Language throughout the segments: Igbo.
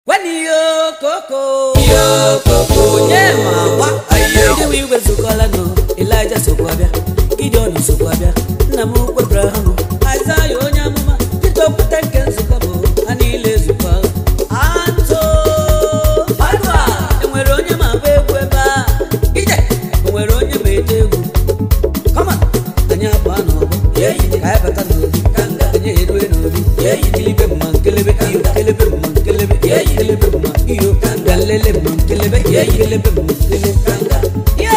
Wani yo koko Yo koko Onye ma agba Ayo. Ndị iwe zukọla nọ Elija sokwa bịa Gideon sokwa bịa Nna m ukwu Abraham Aịzaya onye amụma Pita okwute nke nzukọ bụ ha niile zukọ Atụ Adua Enwere onye ma agba egwu ebe a Ije Enwere onye ma ete egwu Kọma Anyị agba n'ọgbọ Ka anyị bata n'obi Anyị erue n'obi Kilibe mma nkelebe iyo Kelebe mma nkelebe Kelebe mma iyo Galele mma nkelebe Kelebe mma nkelebe Yo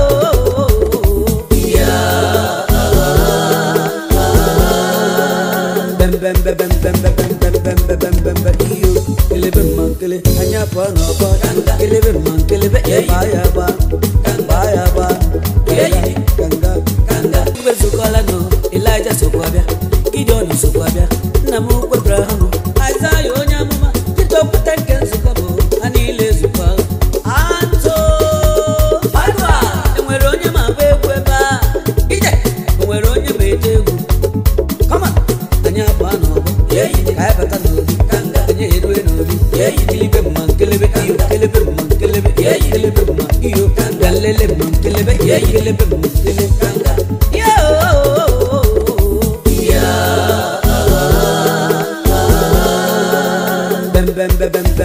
Bem bem bem bem bem bem bem bem bem bem bem bem bem iyo Kelebe mma nkele Anyị apụọ n'ọgbọ Kelebe mma nkelebe Ba ya ba Ba ya ba Ganga Ganga Iwe zukọla nọ Elija sokwa bịa Gideon sokwa bịa Nna m ukwu Abraham Aịzaya onye amụma Pita okwute nke nzukọ bụ ha niile zukọ Atụ Adua Enwere onye ma agba egwu ebe a Ije Enwere onye ma ete egwu Kọma anyị abụọ n'ọgbọ ka anyị bata n'obi anyị erue n'obi kilibe mma nkelebe iyo kelebe mma nkelebe kelebe mma iyo galele mma nkelebe kelebe mma nkelebe yo bem bem bem bem bem